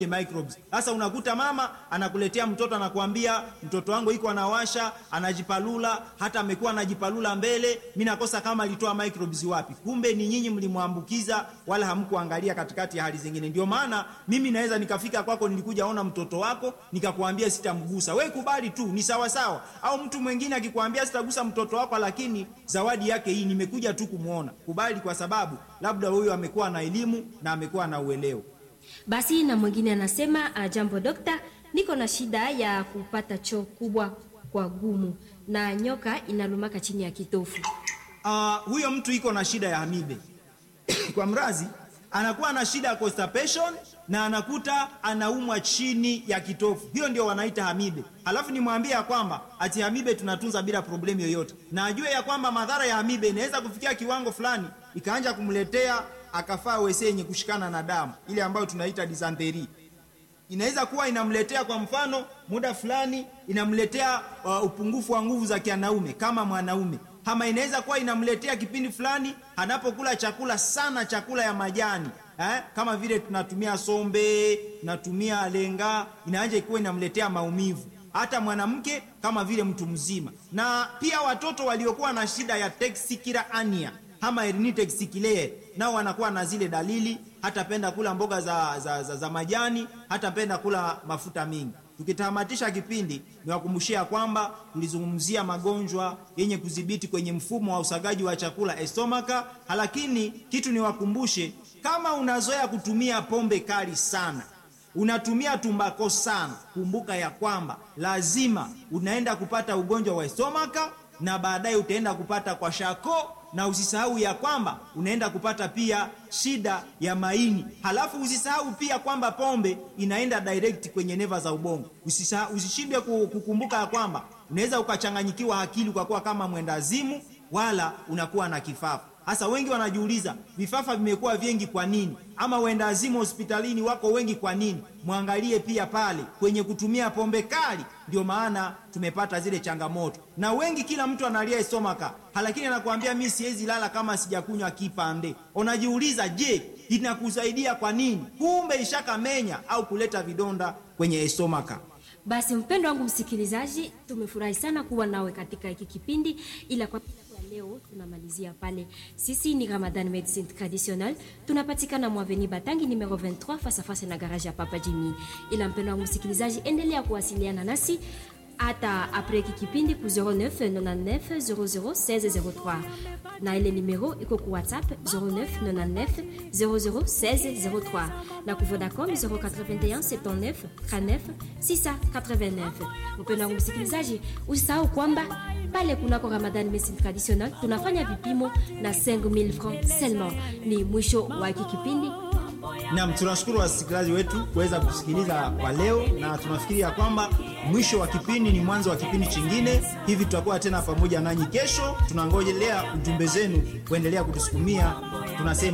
microbes. Sasa unakuta mama anakuletea mtoto anakuambia mtoto wangu iko anawasha, anajipalula, hata amekuwa anajipalula mbele, mimi nakosa kama alitoa microbes wapi. Kumbe ni nyinyi mlimwambukiza wala hamkuangalia katikati ya hali zingine. Ndio maana mimi naweza nikafika kwako, nilikuja ona mtoto wako, nikakwambia sitamgusa. We kubali tu, ni sawa sawa. Au mtu mwingine akikwambia sitagusa mtoto wako, lakini zawadi yake hii, nimekuja tu kumuona. Kubali kwa sababu labda huyo amekuwa na elimu na amekuwa na uelewa. Basi na mwingine anasema uh, jambo dokta, niko na shida ya kupata choo kubwa kwa gumu na nyoka inalumaka chini ya kitofu. Uh, huyo mtu iko na shida ya hamibe kwa mrazi, anakuwa na shida ya constipation na anakuta anaumwa chini ya kitofu. Hiyo ndio wanaita hamibe. Alafu nimwambie ya kwamba ati hamibe tunatunza bila problemu yoyote, na ajue ya kwamba madhara ya hamibe inaweza kufikia kiwango fulani ikaanja kumletea akafaa wese yenye kushikana na damu ile ambayo tunaita dysentery. Inaweza kuwa inamletea kwa mfano, muda fulani inamletea uh, upungufu wa nguvu za kianaume kama mwanaume, ama inaweza kuwa inamletea kipindi fulani anapokula chakula sana, chakula ya majani eh, kama vile tunatumia sombe, tunatumia lenga, inaanja ikuwa inamletea maumivu hata mwanamke kama vile mtu mzima, na pia watoto waliokuwa na shida ya tachycardia ania ama Herniated Sickle nao wanakuwa na zile dalili, hatapenda kula mboga za, za, za, za majani, hatapenda kula mafuta mingi. Tukitamatisha kipindi, niwakumbushia kwamba tulizungumzia magonjwa yenye kudhibiti kwenye mfumo wa usagaji wa chakula estomaka, lakini kitu niwakumbushe, kama unazoea kutumia pombe kali sana unatumia tumbako sana, kumbuka ya kwamba lazima unaenda kupata ugonjwa wa estomaka na baadaye utaenda kupata kwa shako na usisahau ya kwamba unaenda kupata pia shida ya maini. Halafu usisahau pia kwamba pombe inaenda direct kwenye neva za ubongo. Usisahau, usishindwe kukumbuka ya kwamba unaweza ukachanganyikiwa akili kwa kuwa kama mwendazimu, wala unakuwa na kifafa. Hasa wengi wanajiuliza vifafa vimekuwa vingi kwa nini, ama wendazimu hospitalini wako wengi kwa nini? Mwangalie pia pale kwenye kutumia pombe kali, ndio maana tumepata zile changamoto. Na wengi, kila mtu analia estomaka, lakini anakuambia mimi siwezi lala kama sijakunywa kipande. Unajiuliza, je, inakusaidia kwa nini? Kumbe ishakamenya au kuleta vidonda kwenye estomaka. Basi mpendo wangu msikilizaji, tumefurahi sana kuwa nawe katika hiki kipindi, ila kwa leo tunamalizia pale. Sisi ni Ramadan Medicine Traditionnelle, tunapatikana Mwaveni Batangi numero 23 face à face na garage ya Papa Jimmy. Ila mpendo wangu msikilizaji, endelea kuwasiliana nasi hata apres hiki kipindi ku 09 99 00 1603 na ile numero iko ku WhatsApp 09 99 00 1603 na ku Vodacom 081 79 39 689. Mpendo wangu msikilizaji, usisahau kwamba pale kunako Ramadan Medicine Traditionnelle tunafanya vipimo na 5000 francs seulement. Ni mwisho wa hiki kipindi. Naam, tunashukuru wasikilizaji wetu kuweza kusikiliza kwa leo, na tunafikiria kwamba mwisho wa kipindi ni mwanzo wa kipindi chingine. Hivi tutakuwa tena pamoja nanyi kesho. Tunangojelea ujumbe zenu kuendelea kutusukumia. Tunasema